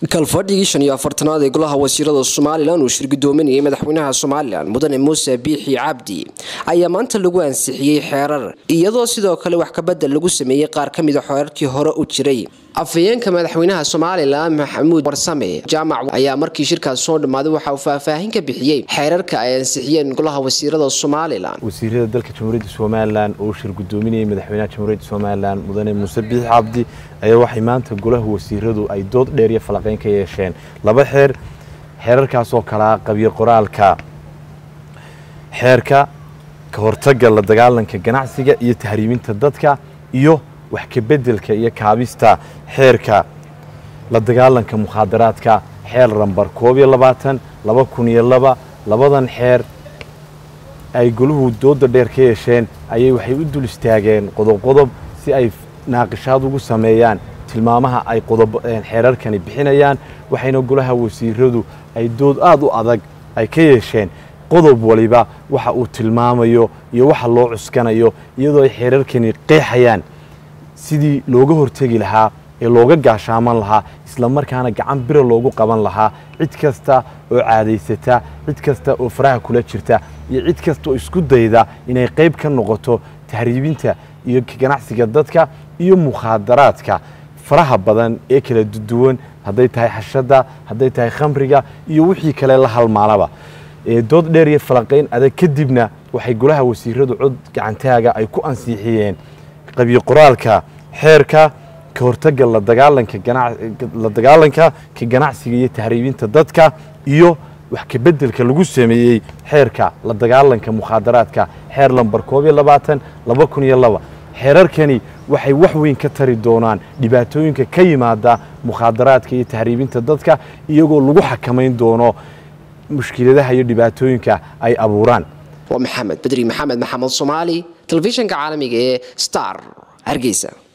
kalfadhigii shan iyo afartanaad ee golaha wasiirada somalilan uu shirgudoominayay madaxweynaha somalilan mudane muuse biixi cabdi ayaa maanta lagu ansixiyey xeerar iyadoo sidoo kale wax kabedel lagu sameeyey qaar ka mida xeerarkii hore u jiray afhayeenka madaxweynaha somalilan maxamuud warsame jaamac ayaa markii shirkaas soo dhammaaday waxa uu faahfaahin ka bixiyey xeerarka ay ansixiyeen golaha wasiirada somalilan wasiirada dalka jamhuuriyadda somalilan oo shir gudoominayay madaxweynaha jamhuuriyadda somalilan mudane muuse biixi cabdi ayaa waxay maanta golaha wasiiradu ay dood dheer iyo falaqeyn ka yeesheen laba xeer xeerarkaasoo kalaa qabyo qoraalka xeerka ka hortagga la dagaalanka ganacsiga iyo tahriiminta dadka iyo wax kabedelka iyo kaabista xeerka la dagaalanka mukhaadaraadka xeer rambar koob iyo labaatan laba kun iyo laba labadan xeer ay goluhu dooda dheer ka yeesheen ayay waxay u dul istaageen qodob qodob si ay naaqishaad ugu sameeyaan tilmaamaha ay xeerarkani bixinayaan waxayna golaha wasiiradu ay dood aada u adag ay ka yeesheen qodob waliba waxa uu tilmaamayo iyo waxa loo cuskanayo iyadoo ay xeerarkani qeexayaan sidii looga hortegi lahaa ee looga gaashaaman lahaa isla markaana gacan bira loogu qaban lahaa cid kasta oo caadaysata cid kasta oo faraha kula jirta iyo cid kasta oo isku dayda inay qayb ka noqoto tahriibinta iyo ganacsiga dadka iyo mukhaadaraadka faraha badan ee kala duwan hadday tahay xashadda hadday tahay khamriga iyo wixii kale la halmaalaba dood dheer iyo falaqayn adag kadibna waxay golaha wasiiradu cod gacantaaga ay ku ansiixiyeen qabyo qoraalka xeerka ka hortagga la dagaalanka ka ganacsiga iyo tahriibinta dadka iyo wax kabedelka lagu sameeyey xeerka la dagaalanka mukhaadaraadka xeer lambar koob iyo labaatan laba kun iyo laba xeerarkani waxay wax weyn ka tari doonaan dhibaatooyinka ka yimaada mukhaadaraadka iyo tahriibinta dadka iyagoo lagu xakamayn doono mushkiladaha iyo dhibaatooyinka ay abuuraan waa maxamed bedri maxamed maxamed soomaali telefishinka caalamiga ee star hargeysa